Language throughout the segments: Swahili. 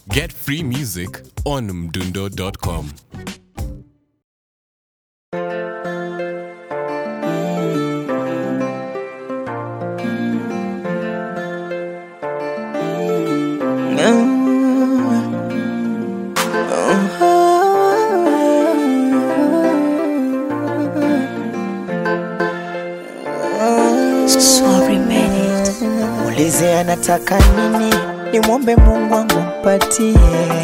Get free music on mdundo.com. Sorry minute. Muulize anataka nini, nimwombe Mungu wangu mpatie.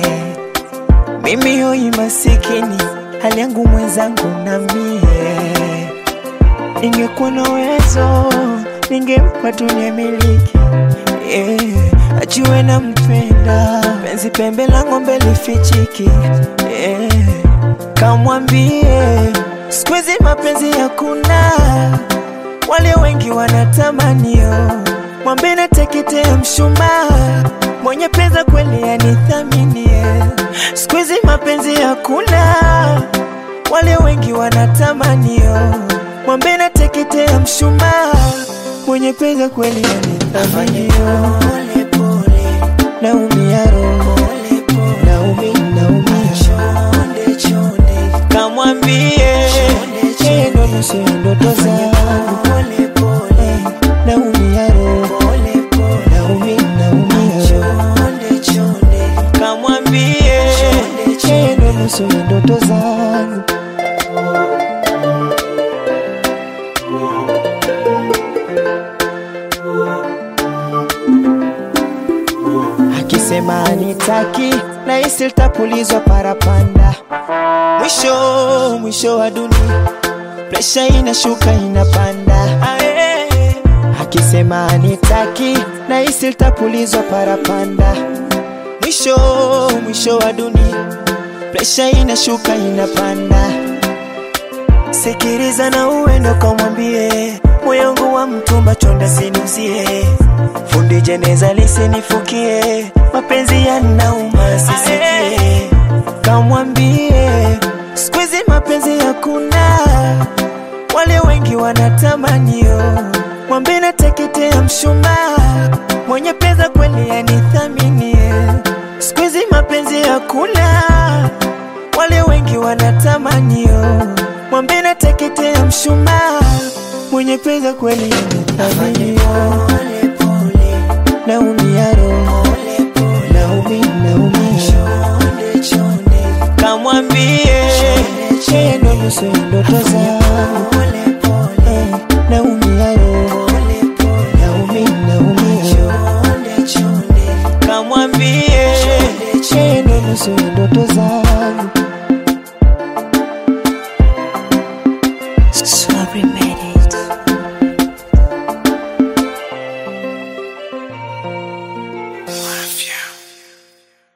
Mimi hoi masikini, hali yangu mwenzangu na mie. Ningekuwa na uwezo, ningempa dunia miliki yeah. Ajue na mpenda, penzi pembe la ng'ombe lifichiki yeah. Kamwambie siku hizi mapenzi hakuna wale wengi wanatamanio mwambe na teketea mshumaa mwenye pesa kweli anithaminie siku hizi mapenzi hakuna wale wengi wanatamanio mwambe na teketea mshumaa mwenye pesa kweli anithaminio naumia roho naumi naumia kamwambie yeye ndo nusu ya ndoto zangu naumia roho naumi naumia roho kamwambie yeye ndo nusu ya ndoto zangu akisema anitaki na isi litapulizwa parapanda mwisho mwisho wa dunia presha inashuka inapanda Ae. akisema anitaki na isi litapulizwa parapanda mwisho mwisho wa dunia presha inashuka inapanda sikiriza na uendo kamwambie moyongu wa mtumba chonda sinuzie fundi jeneza lisinifukie mapenzi yanauma sisikie kamwambie siku hizi mapenzi hakuna wale wengi wanatamanio mwambe na teketea mshumaa mwenye pesa kweli anithaminie siku hizi mapenzi hakuna wale wengi wanatamanio mwambe na teketea mshumaa mwenye pesa kweli anithaminio naumia roho naumi naumia kamwambie yeye ndo nusu ya ndoto zangu Eh, naumia roho naumi naumia kamwambie yeye ndo nusu ya ndoto zangu Sorry minute.